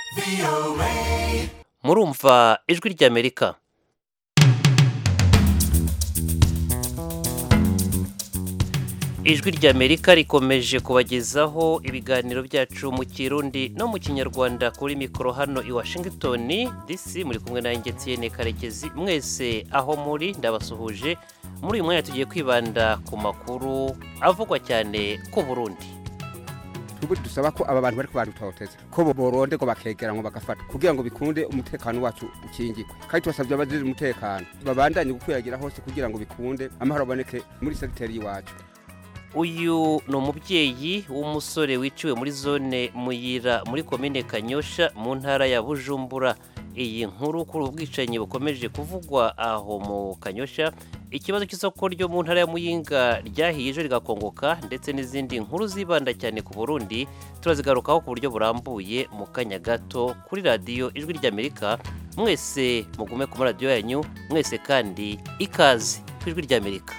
murumva ijwi ry'amerika ijwi ry'amerika rikomeje kubagezaho ibiganiro byacu mu kirundi no mu kinyarwanda kuri mikoro hano i washington dc muri kumwe na Etienne karekezi mwese aho muri ndabasuhuje muri uyu mwanya tugiye kwibanda ku makuru avugwa cyane ku burundi twebwe dusaba ko aba bantu bari kubarutoteza ko boronde ngo bakegera ngo bagafata kugira ngo bikunde umutekano wacu ukingirwe kandi tubasabye abajejwe umutekano babandanye gukwiragira hose kugira ngo bikunde amahoro aboneke muri segiteri y'iwacu uyu ni umubyeyi w'umusore wiciwe muri zone muyira muri komine kanyosha mu ntara ya bujumbura iyi nkuru kuri ubu bwicanyi bukomeje kuvugwa aho mu kanyosha ikibazo cy'isoko ryo mu ntara ya muyinga ryahiye ejo rigakongoka ndetse n'izindi nkuru zibanda cyane ku burundi turazigarukaho ku buryo burambuye mu kanya gato kuri radiyo ijwi ry'amerika mwese mugume ku maradiyo yanyu mwese kandi ikaze ku ijwi ry'amerika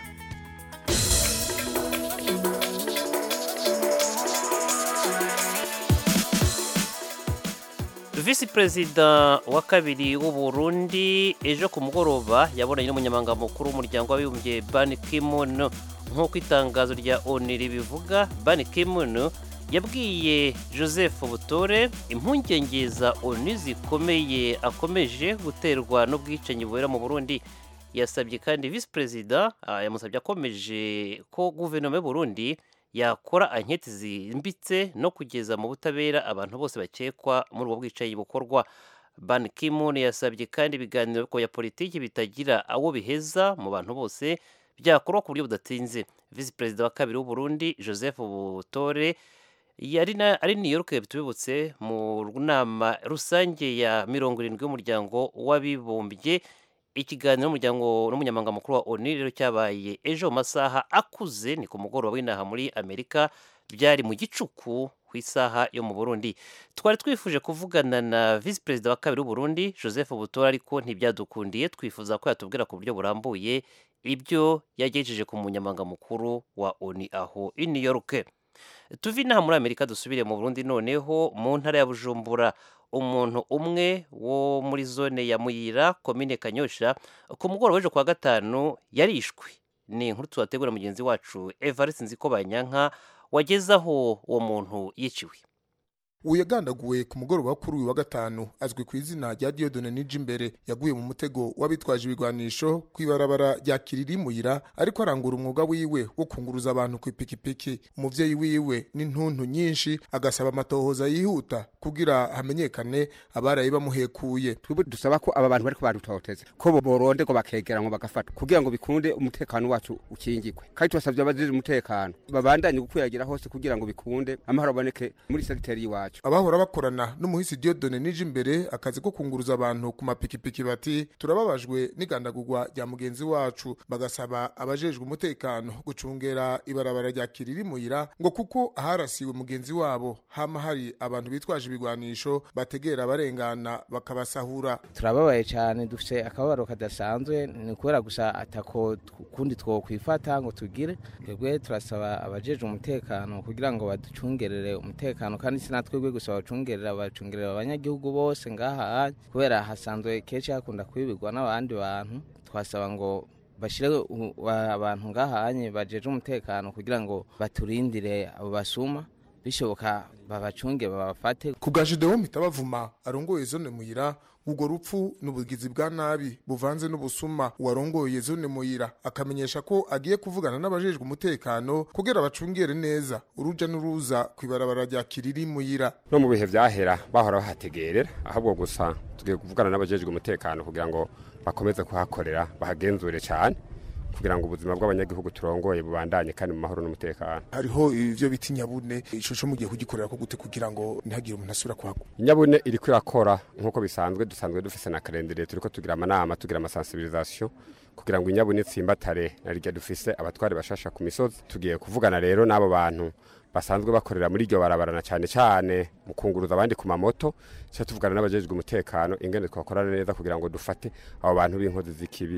visi perezida wa kabiri w'u Burundi ejo ku mugoroba yabonanye n'umunyamabanga mukuru w'umuryango w'abibumbye Ban Ki-moon nk'uko itangazo rya ONU ribivuga Ban Ki-moon yabwiye Joseph Butore impungenge za ONU zikomeye akomeje guterwa n'ubwicanyi bubera mu Burundi yasabye kandi visi perezida yamusabye akomeje ko guverinoma y'u Burundi yakora anketi zimbitse no kugeza mu butabera abantu bose bakekwa muri ubwo bwicanyi bukorwa ban Ki-moon yasabye kandi ibiganiro ya politiki bitagira awo biheza mu bantu bose byakorwa ku buryo budatinze visi perezida wa kabiri w'u Burundi joseph butore yari ari New York tubibutse mu nama rusange ya mirongo irindwi y'umuryango w'abibumbye ikiganiro n'umuryango n'umunyamabanga mukuru wa ONU rero cyabaye ejo mu masaha akuze ni ku mugoroba w'inaha muri Amerika byari mu gicuku ku isaha yo mu Burundi twari twifuje kuvugana na visi perezida wa kabiri w'u Burundi Joseph Butora ariko ntibyadukundiye twifuza ko yatubwira ku buryo burambuye ibyo yagejeje ku munyamabanga mukuru wa ONU aho i New York tuvi inaha muri Amerika dusubire mu Burundi noneho mu ntara ya Bujumbura umuntu umwe wo muri zone ya muyira komine kanyosha ku mugoroba w'ejo kwa gatanu yarishwe ni inkuru tubategura mugenzi wacu evariste nziko banyanka wageze aho uwo muntu yiciwe uwo yagandaguwe ku mugoroba kuri uyu wa gatanu azwi ku izina rya Dieudonne Nijimbere yaguye mu mutego w'abitwaje ibigwanisho ku ibarabara rya Kiriri Muyira ariko arangura umwuga wiwe wo kunguruza abantu ku ipikipiki umuvyeyi wiwe n'intuntu nyinshi agasaba amatohoza yihuta kugira hamenyekane abaraye bamuhekuye twebwe dusaba ko aba bantu bari kubarutoteza ko boronde ngo bakegera ngo bagafata kugira ngo bikunde umutekano wacu ukingirwe kandi tubasabye abajejwe umutekano babandanye gukwiragira hose kugira ngo bikunde amahoro aboneke muri segiteri y'iwacu abahora bakorana n'umuhisi Dieudonne nije imbere akazi ko kunguruza abantu ku mapikipiki bati turababajwe n'igandagurwa rya mugenzi wacu bagasaba abajejwe umutekano gucungera ibarabara rya Kiriri Muyira ngo kuko aharasiwe mugenzi wabo hama hari abantu bitwaje ibigwanisho bategera abarengana bakabasahura turababaye cyane dufite akababaro kadasanzwe ni kubera gusa atako kundi twokwifata ngo tugire twebwe turasaba abajejwe umutekano kugira ngo baducungerere umutekano kandi sinatwe twebwe gusa bacungerera bacungerera abanyagihugu bose ngaha kubera hasanzwe kenshi hakunda kwibirwa n'abandi bantu twasaba ngo bashire abantu ngahanye bajeje umutekano kugira ngo baturindire abo basuma bishoboka babacunge babafate ku bwa Judewo Mitabavuma arongoye zone muyira ubwo rupfu n'ubugizi bwa nabi buvanze n'ubusuma uwarongoye zone muyira akamenyesha ko agiye kuvugana n'abajejwe umutekano kugira bacungere neza uruja n'uruza ku ibarabara rya kiriri muyira no mu bihe vyahera bahora bahategerera ahubwo gusa tugiye kuvugana n'abajejwe umutekano kugira ngo bakomeze kuhakorera bahagenzure cyane kugira ngo ubuzima bw'abanyagihugu turongoye bubandanye kandi mu mahoro n'umutekano hariho ivyo biti nyabune ico co mugiye kugikorera ko gute kugira ngo ntihagire umuntu asubira kuhagwa nyabune iriko irakora nk'uko bisanzwe dusanzwe dufise na kalendere turiko tugira amanama tugira amasensibilisation kugira ngo inyabune itsimbatare na rirya dufise abatware bashasha ku misozi tugiye kuvugana rero n'abo bantu basanzwe bakorera muri iryo barabara na cyane cyane mu kunguruza abandi ku mamoto cyo tuvugana n'abajejwe umutekano ingene twakorana neza kugira ngo dufate abo bantu b'inkozi z'ikibi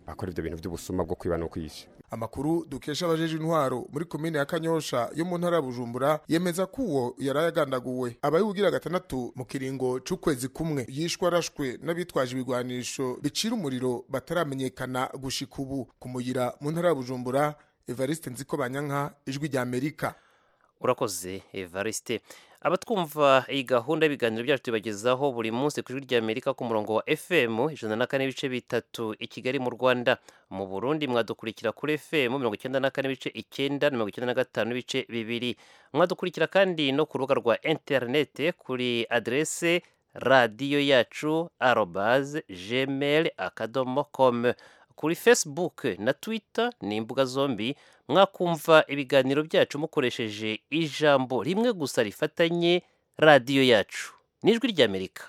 akora ivyo bintu vy'ubusuma bwo kwiba no kwisha amakuru dukesha abajeje intwaro muri komine ya kanyosha yo mu ntara ya bujumbura yemeza ko uwo yari yagandaguwe abayiwugira gatandatu mu kiringo c'ukwezi kumwe yishwe arashwe n'abitwaje ibigwanisho bicira umuriro bataramenyekana gushika ubu kumuyira mu ntara ya bujumbura evariste nziko banyanka ijwi rya amerika urakoze evariste abatwumva iyi gahunda y'ibiganiro byacu tubagezaho buri munsi ku ijwi rya amerika ku murongo wa fm ijana na kane ibice bitatu i kigali mu rwanda mu burundi mwadukurikira kuri fm mirongo icyenda na kane ibice icyenda na mirongo icyenda na gatanu ibice bibiri mwadukurikira kandi no ku rubuga rwa interinete kuri aderese radiyo yacu arobaze gmail akadomo com kuri facebook na twitter ni imbuga zombi mwakumva ibiganiro byacu mukoresheje ijambo rimwe gusa rifatanye radiyo yacu n'ijwi ry'amerika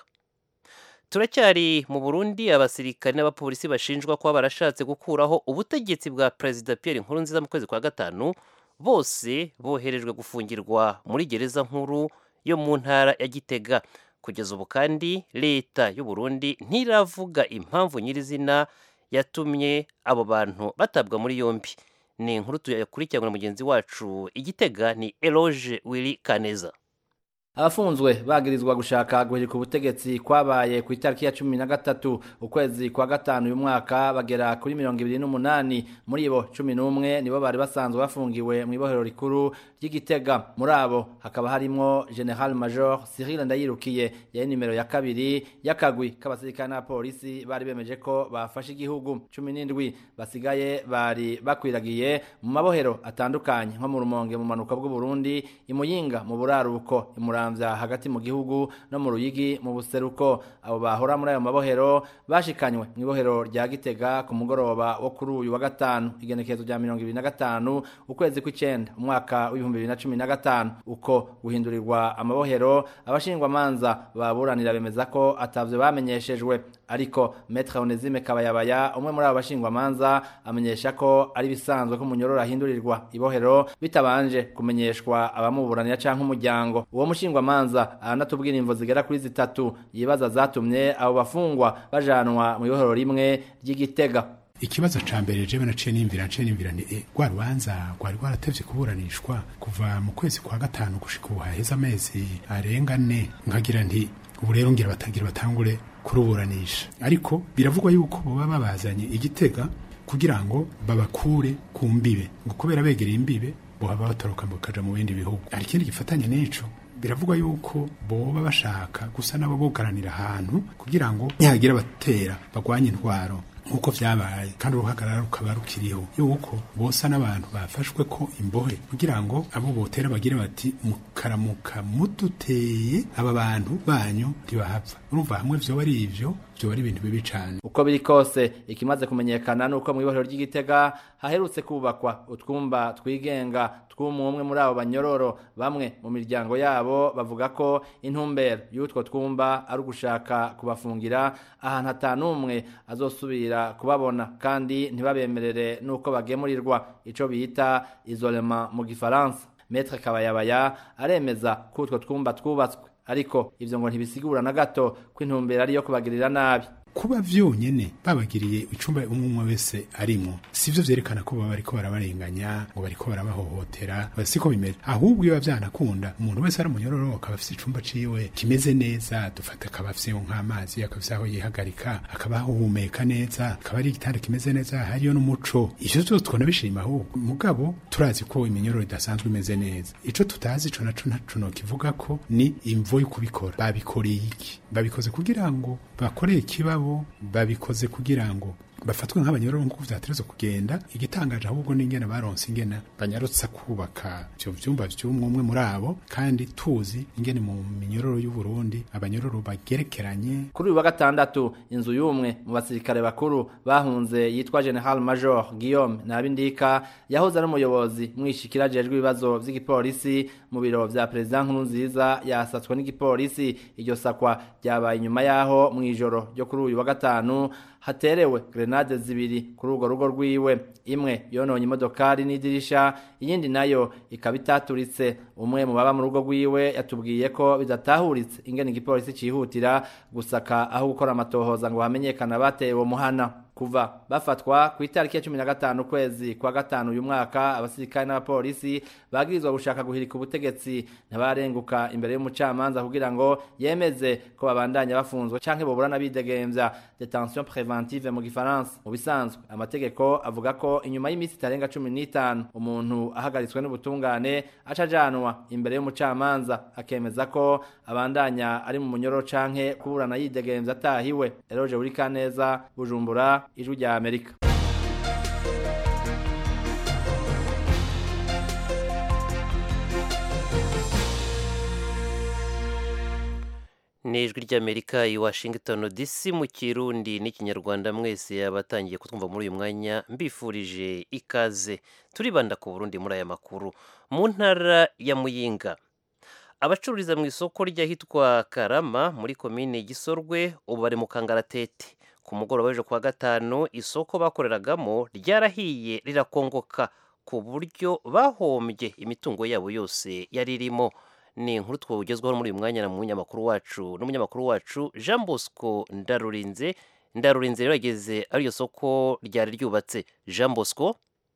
turacyari mu burundi abasirikare n'abapolisi bashinjwa kuba barashatse gukuraho ubutegetsi bwa perezida pierre nkurunziza mu kwezi kwa gatanu bose boherejwe gufungirwa muri gereza nkuru yo mu ntara ya gitega kugeza ubu kandi leta y'u Burundi ntiravuga impamvu nyirizina yatumye abo bantu batabwa muri yombi ni inkuru tuyakurikirana na mugenzi wacu igitega ni eloge wili kaneza abafunzwe bagirizwa gushaka guhirika ubutegetsi kwabaye ku itariki ya cumi na gatatu ukwezi kwa gatanu uyu mwaka bagera kuri mirongo ibiri n'umunani muri bo cumi n'umwe nibo bari basanzwe bafungiwe mu ibohero rikuru ry'igitega muri abo hakaba harimwo general major cyril ndayirukiye yari nimero ya kabiri y'akagwi k'abasirikare n'abapolisi bari bemeje ko bafashe igihugu cumi n'indwi basigaye bari bakwiragiye mu mabohero atandukanye nko mu rumonge mu manuka bw'uburundi imuyinga mu buraruko imura muramvya hagati mu gihugu no mu ruyigi mu buseruko abo bahora muri ayo mabohero bashikanywe mu ibohero rya gitega ku mugoroba wo kuri uyu wa gatanu igenekerezo rya mirongo ibiri na gatanu ukwezi kw'icenda umwaka w'ibihumbi bibiri na cumi na gatanu uko guhindurirwa amabohero abashingwamanza baburanira bemeza ko atavyo bamenyeshejwe ariko metre onesime kabayabaya umwe muri abo bashingwamanza amenyesha ko ari bisanzwe ko umunyororo ahindurirwa ibohero bitabanje kumenyeshwa abamuburanira canke umuryango uwo mushingwamanza aranatubwira imvo zigera kuri zitatu yibaza zatumye abo bafungwa bajanwa mu ibohero rimwe ry'igitega ikibazo ca mbere jewe naciye nimvira naciye nimvira ni e, rwa rubanza rwari rwaratevye kuburanishwa kuva mu kwezi kwa gatanu gushika ubu haheze amezi arenga ne nkagira nti ubu rero ngira batagira batangure kuruburanisha ariko biravugwa yuko boba babazanye igitega kugira ngo babakure ku mbibe ngo kubera begereye imbibe bohaba batoroka bakaja mu bindi bihugu hari ikindi gifatanye n'ico biravugwa yuko boba bashaka gusa nabo bugaranira ahantu kugira ngo nihagira batera bagwanye intwaro nk'uko vyabaye kandi uruhagarara rukaba rukiriho yuko bosa n'abantu bafashwe ko imbohe kugira ngo abo botera bagire bati mukaramuka muduteye aba bantu banyu ntibahapfa urumva hamwe vyoba ari ivyo vyoba ari ibintu bibi cane uko biri kose ikimaze kumenyekana nuko mu ibohero ry'igitega haherutse kubakwa utwumba twigenga tw'umwe muri abo banyororo bamwe mu miryango yabo bavuga ko intumbero y'utwo twumba ari ugushaka kubafungira ahantu hatanumwe azosubira kubabona kandi ntibabemerere nuko bagemurirwa ico bita isolema mu gifaransa Maître Kabayabaya aremeza ko utwo twumba twubatswe ariko ivyo ngo ntibisigura na gato ko intumbero ari yo kubagirira nabi kuba vyonyene babagiriye icumba umwe umwe wese arimwo sivyo vyerekana ko baba bariko barabarenganya ngo bariko barabahohotera siko bimeze ahubwo iyo vyanakunda umuntu wese ari umunyororo akaba afise icumba ciwe kimeze neza dufata akaba afise nk'amazi akaba afise aho yihagarika akaba ahumeka neza akaba ari igitanda kimeze neza hariyo n'umuco ivyo vyose twona bishima ahubwo mugabo turazi ko iminyororo idasanzwe imeze neza ico tutazi ico naco ntaco nokivuga ko ni imvo yo kubikora babikoreye iki babikoze kugira ngo bakoreye ikiba bo babikoze kugira ngo bafatwe nk'abanyororo nk'uko vyaterezwa kugenda igitangaje ahubwo n'ingene baronse ingene banyarutsa kubaka ivyo vyumba vy'umwe umwe muri abo kandi tuzi ingene mu minyororo y'u Burundi abanyororo bagerekeranye kuri uyu wa gatandatu inzu y'umwe mu basirikare bakuru bahunze yitwa General Major Guillaume Nabindika yahoze ari umuyobozi mwishikira jejwe ibibazo vy'igipolisi mu biro vya President Nkurunziza yasatswe n'igipolisi iryo sakwa ryabaye inyuma yaho mw'ijoro ryo kuri uyu wa gatanu haterewe grenade zibiri kuri urwo rugo rwiwe imwe yononye imodokari n'idirisha iyindi nayo ikaba itaturitse umwe mu baba mu rugo rwiwe yatubwiye ko bidatahuritse ingene igipolisi cihutira gusaka aho gukora amatohoza ngo hamenyekana bateye uwo muhana ku kuva bafatwa ku itariki ya cumi na gatanu ukwezi kwa gatanu uyu mwaka abasirikare n'abapolisi bagirizwa gushaka guhirika ubutegetsi ntibarenguka imbere y'umucamanza kugira ngo yemeze ko babandanya bafunzwe canke boburana bidegemvya detention preventive mu gifaransa mu bisanzwe amategeko avuga ko inyuma y'iminsi itarenga cumi n'itanu umuntu ahagaritswe n'ubutungane aca ajanwa imbere y'umucamanza akemeza ko abandanya ari mu munyoro canke kuburana yidegemvya atahiwe eroje buri kaneza bujumbura ijwi rya amerika ni ijwi ry'amerika i washington dc mu kirundi n'ikinyarwanda mwese abatangiye kutwumva muri uyu mwanya mbifurije ikaze turibanda ku burundi muri aya makuru mu ntara ya muyinga abacururiza mu isoko ry'ahitwa karama muri komine gisorwe ubu bari mu kangaratete ku mugoroba w'ejo kuwa gatanu isoko bakoreragamo ryarahiye rirakongoka ku buryo bahombye imitungo yabo yose yari irimo ni inkuru twogezwaho muri uyu mwanya na munyamakuru wacu n'umunyamakuru wacu jean bosco ndarurinze ndarurinze rero yageze ari iryo soko ryari ryubatse jean bosco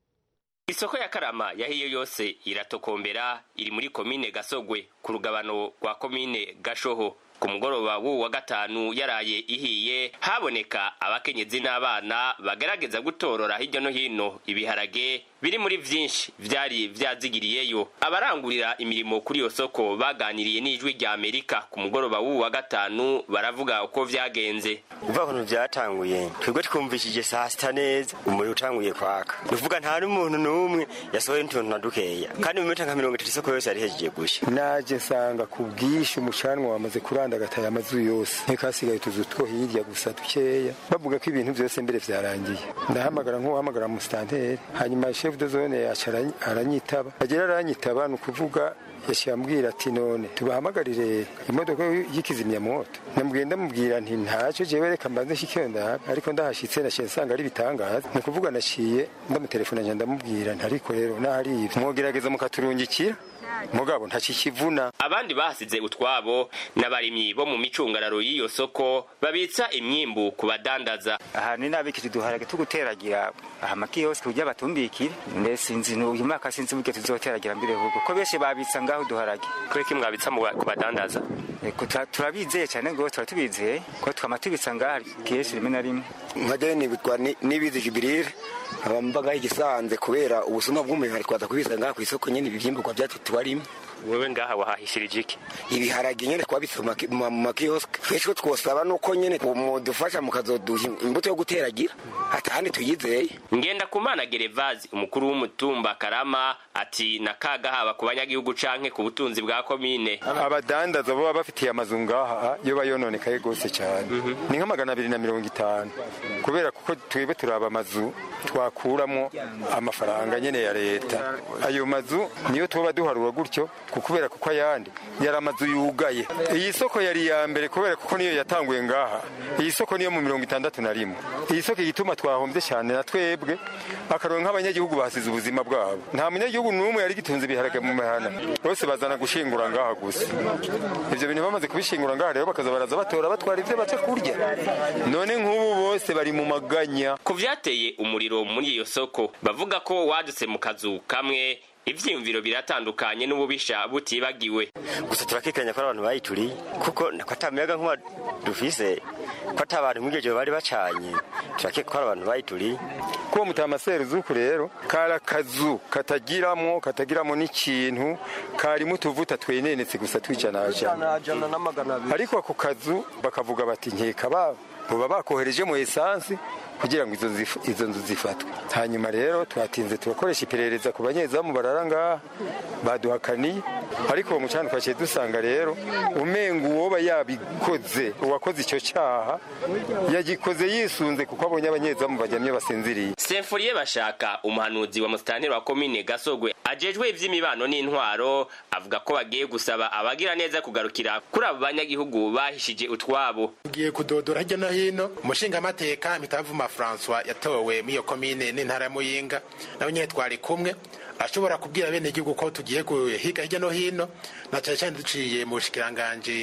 isoko ya karama yahiye yose iratokombera iri muri komine gasogwe ku rugabano rwa komine gashoho ku mugoroba w'uwu wa gatanu yaraye ihiye haboneka abakenyezi n'abana bagerageza gutorora hirya no hino ibiharage biri muri vyinshi vyari vyazigiriyeyo abarangurira imirimo kuri iyo soko baganiriye n'ijwi rya amerika ku mugoroba w'uwu wa gatanu baravuga uko vyagenze uva ukuntu vyatanguye twebwe twumvishije saa sita neza umuriro utanguye kwaka nuvuga nta n'umuntu n'umwe yasohoye n'utuntu na dukeya kandi mu minota nka mirongo itatu isoko yose yari hejeje gusha naje nsanga ku bwinshi umucanwa wamaze kurandagataye amazu yose ntikasigaye utuzu two hirya gusa dukeya bavuga ko ibintu byose mbere vyarangiye ndahamagara nk'uwahamagara musitanteri hanyuma chef de zone yaca aranyitaba agera aranyitaba ni ukuvuga yaciye ambwira ati none tubahamagarire imodoka y'ikizimyamoto namubwiye ndamubwira nti ntacyo jewe reka mbanze nshikeyo ndabe ariko ndahashitse naciye nsanga ari ibitangaza ni ukuvuga naciye ndamutelefona nja ndamubwira nti ariko rero nahari ivyo mwogerageza mukaturungikira mugabo ntakikivuna abandi bahasize utwabo n'abarimyi bo mu micungararo y'iyo soko babitsa imyimbu ku badandaza aha ni nabikiri duharage tuguteragira aha makiyose kugira batumbikire mbese sinzi uyu mwaka sinzi buryo tuzoteragira mbere ahubwo ko benshi babitsa ngaho duharage kureki mwabitsa ku badandaza turabizeye cyane ngo tuba tubizeye ko twama tubitsa ngaha kenshi rimwe na rimwe nkajyayo nibitwa n'ibizi jibirire abambaga igisanze kubera ubusuma bw'umuntu ari kwaza kubisa ngaha ku isoko nyene ibivyimburwa vyacu tubarimo wewe ngaha wahahishirije iki ibiharage nyene twabitse mu makioske twese twosaba nuko nyene mudufasha mukazoduha imbuto yo guteragira atahandi tuyizeye ngenda kumana gerevazi umukuru w'umutumba karama ati nakaga haba ku banyagihugu canke ku butunzi bwa komine abadandaza bo bafitiye amazu ngaha yo bayononekaye gose cyane ni nka magana abiri na mirongo itanu kubera kuko twebwe turaba amazu twakuramo amafaranga nyene ya leta ayo mazu niyo tuba duharura gutyo kubera kuko ayandi yari amazu yugaye iyi soko yari iya mbere kubera kuko niyo yatanguye ngaha iyi soko niyo mu mirongo itandatu na rimwe iyi soko igituma twahombye cyane na twebwe akaronka nk'abanyagihugu basize ubuzima bwabo nta munyagihugu n'umwe yari gitunze ibiharage mu mihana bose bazana gushingura ngaha gusa ibyo bintu bamaze kubishingura ngaha rero bakaza baraza batora batwara ibyo baca kurya none nk'ubu bose bari mu maganya ku vyateye umuriro muri iyo soko bavuga ko wadutse mu kazu kamwe ivyiyumviro biratandukanye n'ububisha butibagiwe gusa turakekanya ko ari abantu bayituriye kuko ko ata muyaga nkuba dufise ko ata abantu nk'iryo joro bari bacanye turakeka ko ari abantu bayituriye kuwo mutamaseru zuku rero kari akazu katagiramo katagiramo n'ikintu karimo utuvuta twenenetse gusa twijanajana ariko ako kazu bakavuga bati nkeka babo boba bakohereje mu esansi kugira ngo izo nzu zifatwe hanyuma rero twatinze turakoresha iperereza ku banyezamu barara ngaha baduhakaniye ariko uwo mucana twaciye dusanga rero umenga uwoba yabikoze uwakoze icyo cyaha yagikoze yisunze kuko abonye abanyezamu bajyamye basinziriye semfuriye bashaka umuhanuzi wa musitanteri wa komine gasogwe ajejwe ivy'imibano n'intwaro avuga ko bagiye gusaba abagira neza kugarukira kuri abo banyagihugu bahishije utwabo tugiye kudodora hirya no hino umushingamateka mitavuma François yatowe muri iyo komine n'intara ya Muyinga nawe nyine twari kumwe ashobora kubwira bene igihugu ko tugiye higa hirya no hino na cyane cyane duciye mu bushikiranganje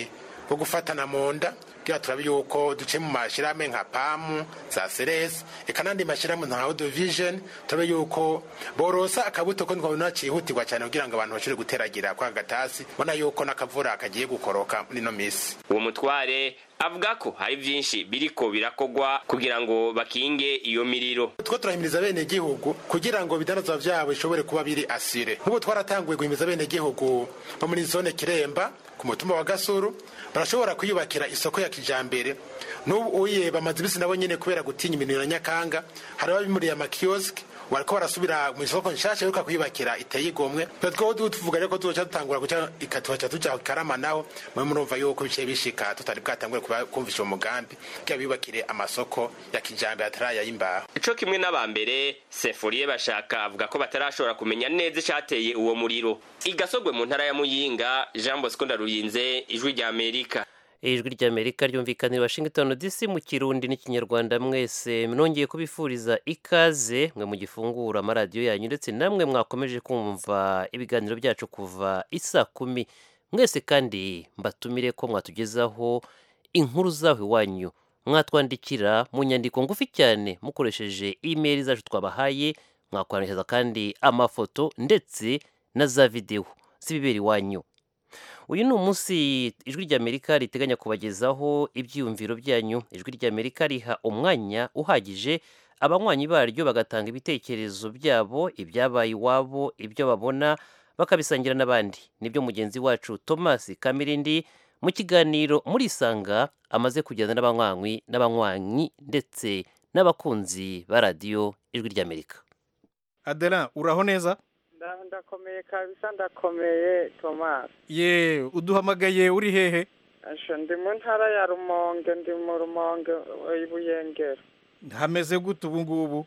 bwo gufatana mu nda kugira turabe yuko duce mu mashyirahamwe nka pamu za seresi reka n'andi mashyirahamwe nka audio vision turabe yuko borosa akabuto ko twabona cyihutirwa cyane kugira ngo abantu bashobore guteragira kwa gatasi ubona yuko n'akavura kagiye gukoroka muri ino minsi uwo mutware avuga ko hari byinshi biriko birakogwa kugira ngo bakinge iyo miriro two turahimiriza bene gihugu kugira ngo ibidanazwa vyabo bishobore kuba biri asire nk'ubu twaratanguye guhimiriza bene gihugu bo muri zone kiremba ku mutumba wa gasuru barashobora kwiyubakira isoko ya kijambere n'ubu uye bamaze ibisi nabo nyene kubera gutinya ibintu ya nyakanga hari ababimuriye amakioske bariko barasubira mu isoko nshasha yuka kwiyubakira iteye igomwe twebwe tuvuga rero ko tuzoca dutangura guca ikatuhaca tuja karama naho mwe murumva yuko biciye bishika tutari bwatangure kumvisha uwo mugambi kugira biyubakire amasoko ya kijambere ataraya y'imbaho ico kimwe n'abambere sefuriye bashaka avuga ko batarashobora kumenya neza icateye uwo muriro igasogwe mu ntara ya muyinga jean bosco ndaruyinze ijwi rya amerika ijwi ry'amerika ryumvikanira washington dc mu kirundi n'ikinyarwanda mwese nongeye kubifuriza ikaze mwe mu gifungura amaradiyo yanyu ndetse namwe mwakomeje kumva ibiganiro byacu kuva isa kumi mwese kandi mbatumire ko mwatugezaho inkuru zaho iwanyu mwatwandikira mu nyandiko ngufi cyane mukoresheje imeri zacu twabahaye mwakwandikiza kandi amafoto ndetse na za videwo z'ibibera iwanyu uyu ni umunsi ijwi ry'amerika riteganya kubagezaho ibyiyumviro byanyu ijwi ry'amerika riha umwanya uhagije abanywanyi baryo bagatanga ibitekerezo byabo ibyabaye iwabo ibyo babona bakabisangira n'abandi nibyo mugenzi wacu thomas kamirindi mu kiganiro muri isanga amaze kugenda n'abanywanyi n'abanywanyi ndetse n'abakunzi ba radiyo ijwi ry'amerika adela uraho neza ndakomeye kabisa ndakomeye thomas ye uduhamagaye uri hehe asha ndi mu ntara ya rumonge ndi mu rumonge ibuyengero hameze gute ubu ngubu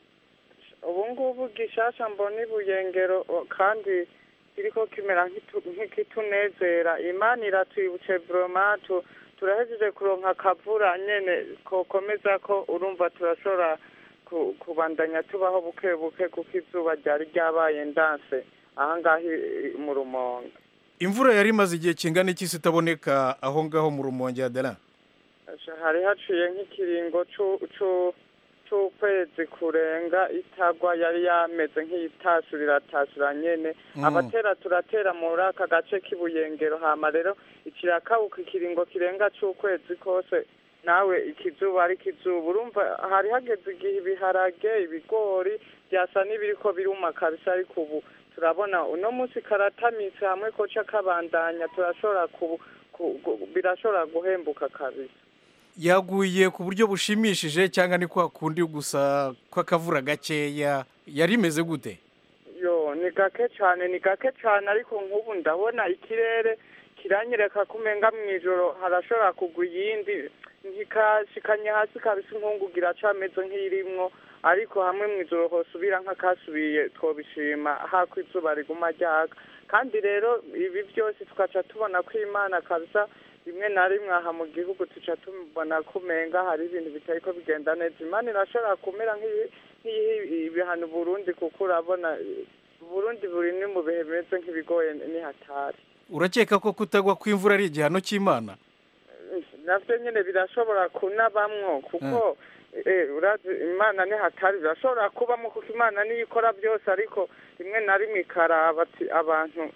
ubu ngubu gishasha mbona ibuyengero kandi kiriko kimera nk'ikitunezera imana iratwibutse buroma turahejeje kuronka akavura nyene kokomeza ko urumva turashobora kubandanya tubaho buke buke kuko izuba ryari ryabaye ndanse ahangaha mu rumonge imvura yari imaze igihe kingana iki se itaboneka aho ngaho mu rumonge adela hari haciye nk'ikiringo c'ukwezi kurenga itagwa yari yameze nk'iyitasura iratasura nyene abatera turatera muri aka gace k'ibuyengero hama rero ikirakawuka ikiringo kirenga c'ukwezi kose nawe ikizuba ari ikizuba urumva hari hageze igihe ibiharage ibigori byasa n'ibiriko biruma kabisa ariko ubu turabona uno munsi karatamitse hamwe koca kabandanya turashobora birashobora guhembuka kabisa yaguye ku buryo bushimishije cyangwa ni kwa kundi gusa kw'akavura gakeya yari imeze gute yo ni gake cyane ni gake cyane ariko nk'ubu ndabona ikirere kiranyereka ko umenga mu ijoro harashobora kugwa iyindi ntikashikanye hasi kabisa inkungugu iracameze nk'iyirimwo ariko hamwe mu ijoro hosubira nk'akasubiye twobishima hako izuba riguma ryaka kandi rero ibi byose tugaca tubona ko imana kabisa rimwe na rimwe aha mu gihugu tuca tubona ko umenga hari ibintu bitari ko bigenda neza imana irashobora kumera nk'ibihano burundi kuko urabona burundi buri ni mu bihe bimeze nk'ibigoye nihatari urakeka ko kutagwa kw'imvura ari igihano cy'imana navyo nyene birashobora kunabamwo kuko urazi imana nihatari birashobora kubamo kuko imana niyo ikora byose ariko rimwe na rimwe ikaraba ati abantu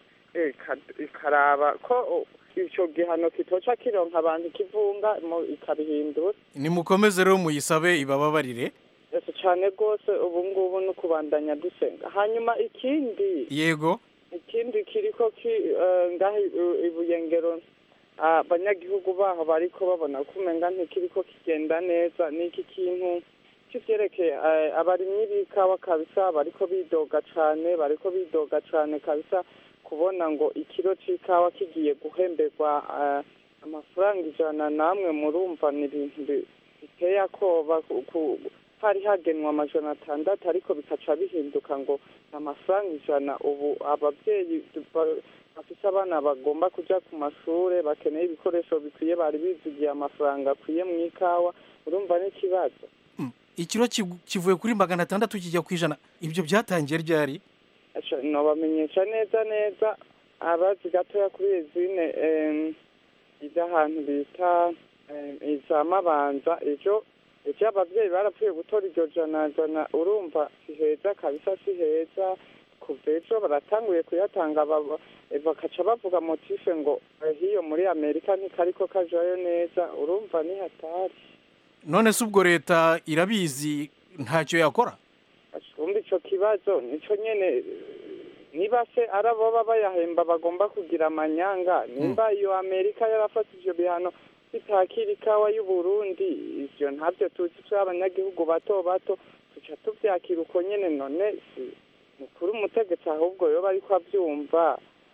ikaraba ko icyo gihano kitoca kironka abantu kivunga ikabihindura nimukomeze rero muyisabe ibababarire ese cyane rwose ubu ngubu no kubandanya dusenga hanyuma ikindi yego ikindi kiriko ngaho ibuyengero abanyagihugu baho bariko babona ko umenga ntikiriko kigenda neza n'iki kintu kivyerekeye abarimyi b'ikawa kabisa bariko bidoga cane bariko bidoga cane kabisa kubona ngo ikiro c'ikawa kigiye guhemberwa amafaranga ijana namwe murumva ni ibintu biteye akoba hari hagenwa amajana atandatu ariko bikaca bihinduka ngo amafaranga ijana ubu ababyeyi bafite abana bagomba kuja ku mashure bakeneye ibikoresho bikwiye bari bizigiye amafaranga akwiye mu ikawa urumva n'ikibazo ikiro kivuye kuri magana atandatu kijya ku ijana ibyo byatangiye ryari nobamenyesha neza neza abazi gatoya kuri izine ijya ahantu bita eh, iza mabanza ejo ejo ababyeyi barapfuye gutora iryo jana jana urumva si heza kabisa si heza kuva ejo baratanguye kuyatanga baba- eh, bakaca bavuga motife ngo eh, hiyo muri amerika ntikariko kajayo neza urumva ni hatari none se ubwo leta irabizi ntacyo yakora kumva ico kibazo nico nyene eh, niba se ari abo baba bayahemba bagomba kugira amanyanga nimba iyo amerika yarafata ivyo bihano bitakira ikawa y'uburundi ivyo ntabyo tuzi turi abanyagihugu bato bato tuca tuvyakira uko nyene none si mukuru umutegetsi ahubwo yoba ariko avyumva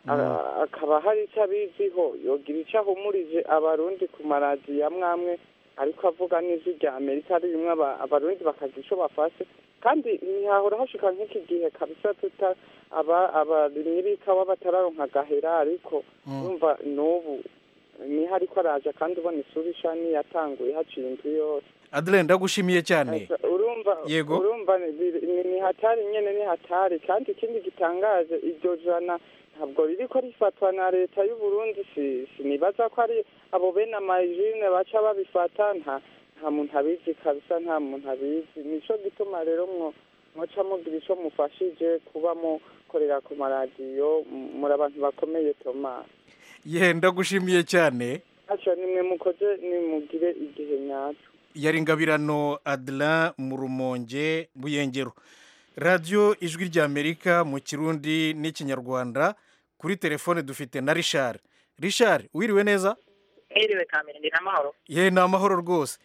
a- akaba hari ico abiziho yogira ico ahumurije abarundi ku maradiyo amwe amwe ariko avuga n'ijwi rya amerika ari bimwe aba- abarundi bakagira ico bafashe kandi ntihahora hashika nk'iki gihe kabisa tuta aba abarimyi b'ikawa batararonka agahera ariko urumva n'ubu niho ariko araje kandi ubona isura isha niyatanguye haciye indwi yose adele ndagushimiye cyane urumva Yego. urumva ni- ni ni hatari nyene ni hatari kandi ikindi gitangaje iryo jana ntabwo ririko rifatwa na leta y'u Burundi si sinibaza ko ari abo bene amajine baca babifata nta nta muntu abizi kabisa nta muntu abizi nico gituma rero mwo mwoca mugira ico mufashije kuba mukorera ku maradiyo m- muri abantu bakomeye Thomas ye ndagushimiye cyane ntacyo nimwe mukoze nimugire igihe nyaco yari ngabirano adela mu rumonge buyengero radiyo ijwi ry'amerika mu kirundi n'ikinyarwanda kuri telefone dufite na rishari rishari wiriwe neza Mwiriwe kamere ndi n'amahoro ye ni amahoro rwose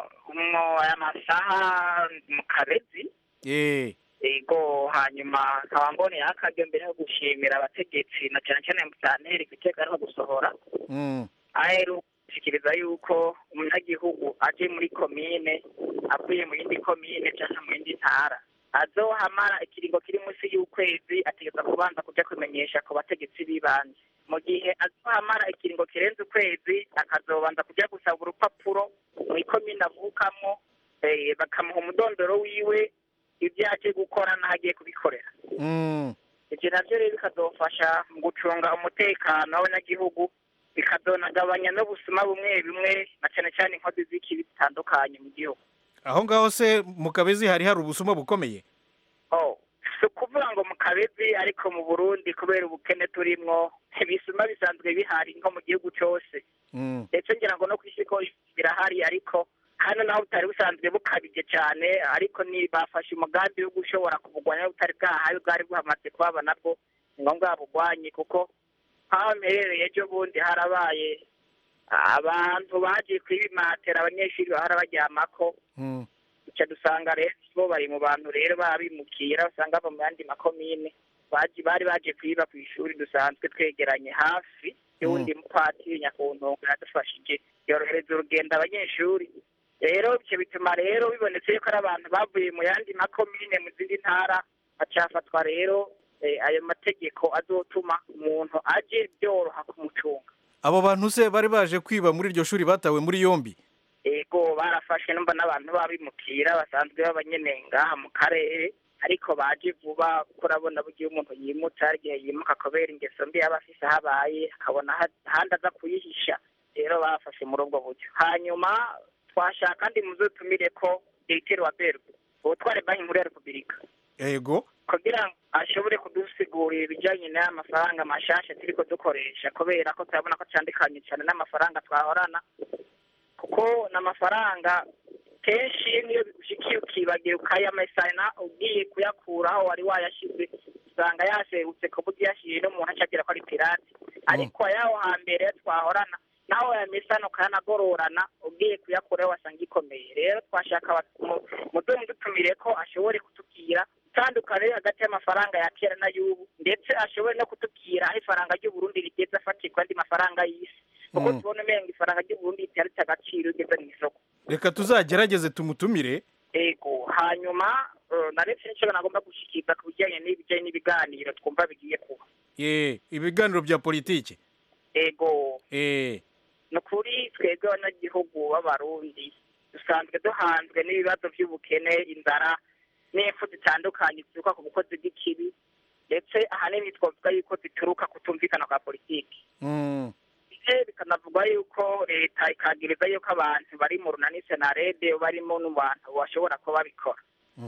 mwo aya masaha mu kabezi ye ego hanyuma nkaba mboneye akaryo mbere yo gushimira abategetsi na cyane cyane musanteri ku iteka ariho gusohora Mm. aheru gushikiriza yuko umunyagihugu aje muri komine avuye mu yindi komine cyangwa mu yindi ntara azohamara ikiringo kiri munsi y'ukwezi ategeza kubanza kuja kumenyesha ku bategetsi b'ibanze mu gihe azohamara ikiringo kirenze ukwezi akazobanza kuja gusaba urupapuro mu ikomine avukamo eh, bakamuha umudondoro wiwe ibyo aje gukora n'aho agiye kubikorera Mm. ibyo nabyo rero bikazofasha mu gucunga umutekano w'abanyagihugu bikazonagabanya n'ubusuma bumwe bumwe na cyane cyane inkozi z'ikibi zitandukanye mu gihugu aho ngaho se mu kabezi hari hari ubusuma bukomeye oh si ukuvuga ngo mu kabezi ariko mu burundi kubera ubukene turimwo ibisuma bisanzwe bihari nko mu gihugu cyose Mm. ndetse ngira ngo no ku isi ko birahari ariko hano naho butari busanzwe bukabije cyane ariko ni bafashe umugambi wo gushobora kubugwanya butari bwahaye bwari buhamaze kuhaba nabwo ni ngombwa babugwanye kuko nk'aho mperereye ejo bundi harabaye abantu bagiye kwibimatera abanyeshuri bahora baryamako Mm. duca dusanga rero bo bari mu bantu rero babimukira usanga bava mu yandi makomine baji bari baje kwiba ku ishuri dusanzwe twegeranye hafi y'uwundi mupatiri nyakuntunga yadufashije yorohereza urugendo abanyeshuri rero ivyo bituma rero bibonetse yuko ari abantu bavuye mu yandi makomine mu zindi ntara hacafatwa rero eh, ayo mategeko azotuma umuntu aje byoroha kumucunga abo bantu se bari baje kwiba muri iryo shuri batawe muri yombi ego barafashwe numva n'abantu babimukira basanzwe b'abanyene ngaha mu karere ariko baje vuba kuko urabona bugiye umuntu yimutse hari igihe yimuka kubera ingeso mbi yaba afise ahabaye akabona ha- ahandi aza kuyihisha rero bafashe muri ubwo buryo hanyuma twashaka kandi muzotumire ko diriteri wa berwe ubutware banki nkuru ya repubulika ego kugira ngo ashobore kudusigurira ibijyanye n'aya mafaranga mashasha turiko dukoresha kubera ko turabona ko atandukanye cyane n'amafaranga twahorana kuko n'amafaranga kenshi niyo bigushikiye ukibagira ukayamesana ugiye kuyakura aho wari wayashize usanga yaserutse ku buryo yashyiriye n'umuntu acagira ko ari pirate ariko ayaho hambere twahorana naho yamesana ukanagororana ugiye kuyakuraho wasanga ikomeye rero twashaka mudumu dutumire ko ashobore kutubwira itandukanye hagati y'amafaranga ya kera n'ay'ubu ndetse ashobore no kutubwira aho ifaranga ry'uburundi rigeze afatirwa andi mafaranga y'isi kuko Mm. tubona umenga ifaranga ry'uburundi ritaritse agaciro rigeze mu isoko reka tuzagerageze tumutumire ego hanyuma eh, naretse n'icyo nagomba gushikiriza ku bijyanye n'ibijyanye n'ibiganiro twumva bigiye kuba ye ibiganiro bya politiki ego eh ni ukuri twebwe abanyagihugu b'abarundi dusanzwe duhanzwe n'ibibazo by'ubukene inzara n'impfu zitandukanye zituruka ku bukozi bw'ikibi ndetse ahanini twavuga yuko zituruka kutumvikana kwa politiki mm. ndetse bikanavugwa yuko leta ikagiriza yuko abantu bari mu runani senarede barimo n'abantu bashobora kuba babikora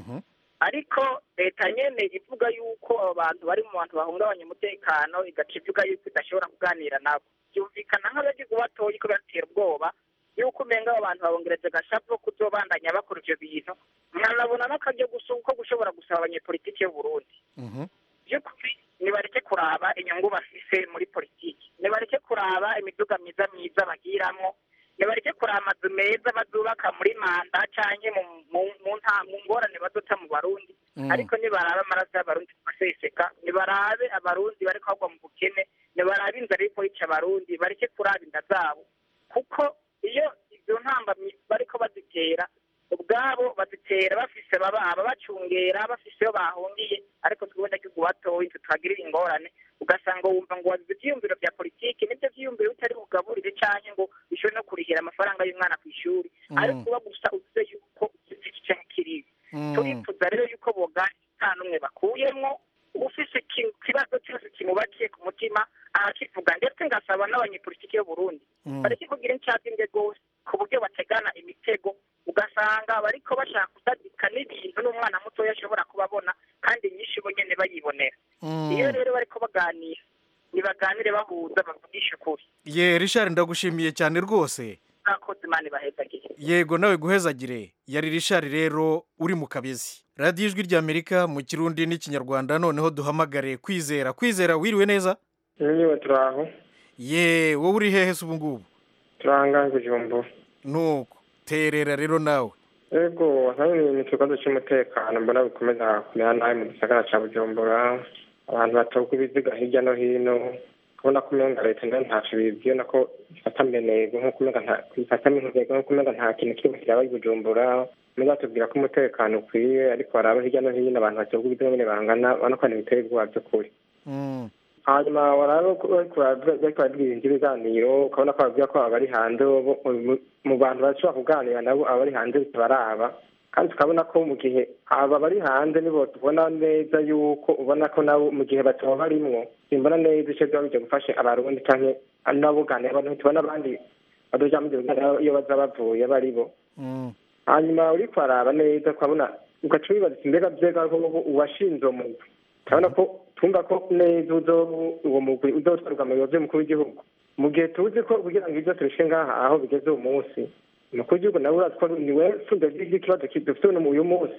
ariko leta nyene ivuga yuko abo bantu bari mu bantu bahungabanya umutekano igaca ivuga yuko idashobora kuganira nabo byumvikana nk'abagize batoyi ko biratera ubwoba yuko umenga abo bantu babongereje agashapu kuzobandanya bakora ivyo bintu mwanabona n'akaryo gusa ko gushobora gusaba abanyepolitiki y'u Burundi by'ukuri nibareke kuraba inyungu bafise muri politiki nibareke kuraba imiduga myiza myiza bagiramwo nibareke kuraba amazu meza bazubaka muri manda canke mu- mu- mu nta- mu ngorane bazota mu barundi Mm. ariko nibarabe amaraso y'abarundi aseseka nibarabe abarundi bariko bagwa mu bukene nibarabe inzara iriko yica abarundi bareke kuraba inda zabo kuko iyo izo ntambamyi bariko bazitera ubwabo bazitera bafise bababa bacungera bafise iyo bahungiye ariko twebwe ndagihugu batoyi tutagirira ingorane ugasanga wumva ngo wazize ivyiyumviro vya politiki nivyo vyiyumviro bitari bugaburire canke ngo bishobore no kurihira amafaranga y'umwana kw'ishuri Mm. ariko kuba gusa uvuze yuko uzi iki canke kiriya Mm. turifuza rero yuko boganira nta n'umwe bakuyemwo ufise iki- ikibazo cyose kimubakiye ku mutima arakivuga ndetse ngasaba n'abanyepolitiki y'u Burundi Mm. bareke kugira incabwenge rwose ku buryo bategana imitego ugasanga bariko bashaka kusadika n'ibintu n'umwana mutoya ashobora kubabona kandi nyinshi bo nyene bayibonera Mm. iyo rero bariko baganira nibaganire bahuza bavugishe ukuri ye richard ndagushimiye cyane rwose mwakoze imana ibahezagiye yego nawe guhezagire yari richard rero uri mu kabezi radiyo ijwi ry'amerika mu kirundi n'ikinyarwanda noneho duhamagare kwizera kwizera wiriwe neza niba turaho ye wowe uri hehe se ubu ngubu turahanga kujumbu nuko terera rero nawe yego nawe ni ikibazo cy'umutekano mbona bikomeza kumera nabi mu gisagara cya bujumbura abantu batogwa ibiziga hirya no hino kubona ko umenga leta nayo ntacyo bibwiye nako ifata menego nk'uko umenga nta ifata minhego nk'uko umenga nta kintu kimwe kiraba i bujumbura umenga batubwira ko umutekano ukwiye ariko baraba hirya no hino abantu batogwa ibiziga nyine bangana ubona ko ibintu biteye ubwoba by'ukuri hanyuma waraba ko bariko barabwira ibiganiro ukabona ko babwira ko abari hanze bo- mu- mu bantu bashobora kuganira nabo abari hanze bitabaraba kandi tukabona ko mu gihe aba bari hanze nibo tubona neza yuko ubona ko nabo mu gihe bataba barimwo simbona neza ico biba bijya gufasha abarundi canke n'abuganira abantu tubona abandi badoja mu biganiro iyo baza bavuye bari bo hanyuma uri kwaraba neza ukabona ugaca wibaza uti mbega vyega ko uwashinze uwo mugwi turabona ko twumva ko neza uzo- uwo mugwi uzotwarwa mu biro vy'umukuru w'igihugu mu gihe tuzi ko kugira ngo ibyo tubishe ngaha aho bigeze uwo munsi umukuru w'igihugu nawe urazi ko ni we fundo ry'ikibazo dufite uno uyu munsi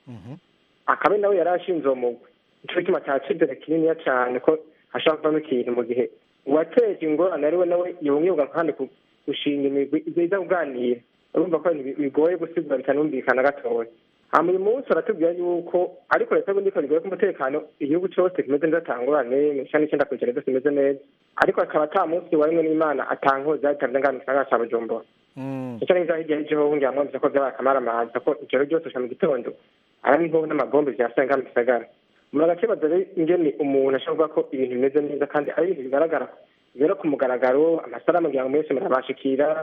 akaba nawe yari ashinze uwo mugwi nico gituma ca cizere kininiya cane ko hashobora kuvamo ikintu mu gihe uwateje ingorane ari we nawe yongera kandi ku- gushinga imigwi iza kuganira urumva ko ibintu bigoye gusigura bitanumvikana gatoya hama uyu munsi baratubwira yuko ariko leta y'ubundi ikora igoye ko umutekano igihugu cose kimeze neza atangorane cani icenda kw'ijana byose bimeze neza ariko akaba ata munsi warimwe n'imana atankoza yatanze ngana mu gisagara ca bujumbura icyo ni hirya y'igihugu ngira mwumvise ko vyabaye akamaramaza ko ijoro ryose ushika mu gitondo ari nk'ubu n'amabombe vyasenga mu gisagara umuntu agakibaza rero ingene umuntu ashobora kuvuga ko ibintu bimeze neza kandi ari ibintu bigaragara rero ku mugaragaro amasaramu ngira ngo mwese murabashikira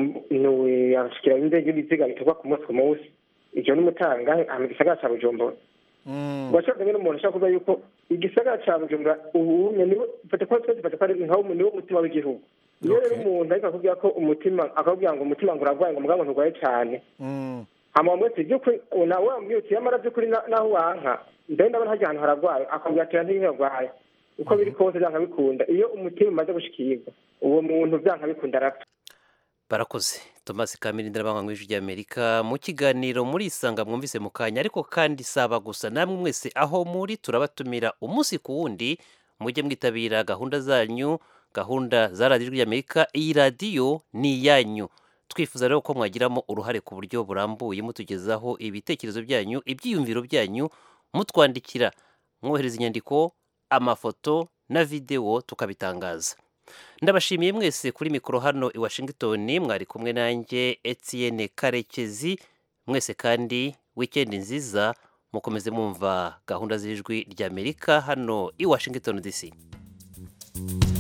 abashikira indege y'ibiziga bikorwa ku munsi ku munsi ivyo n'umutanga mu gisagara ca bujumbura urashobora rero umuntu ashobora kuvuga yuko igisagara ca bujumbura ubu niwe fata ko twese fata ko ari nkaho niwo mutima w'igihugu iyo rero umuntu ariko akubwira ko umutima akakubwira ngo umutima ngo uragwaye ngo mugabo nturwaye cane hama wamwese by'ukuri nawe wambwiye uti yamara by'ukuri na- naho wanka mbere ndabona harya ahantu haragwaye akabwira ati ntiyo yarwaye uko biri kose vyanka bikunda iyo umutima umaze gushikirwa uwo muntu vyanka bikunda arapfa barakoze thomas kamirindi n'abanywa mu ijwi ry'amerika mu kiganiro muri isanga mwumvise mu kanya ariko kandi saba gusa namwe mwese aho muri turabatumira umunsi ku wundi mujye mwitabira gahunda zanyu gahunda za radiyo ijwi ry'amerika iyi radiyo ni iyanyu twifuza rero ko mwagiramo uruhare ku buryo burambuye mutugezaho ibitekerezo byanyu ibyiyumviro byanyu mutwandikira mwohereza inyandiko amafoto na videwo tukabitangaza ndabashimiye mwese kuri mikoro hano i washington mwari kumwe nanjye etienne karekezi mwese kandi wikendi nziza mukomeze mwumva gahunda z'ijwi ry'amerika hano i washington dc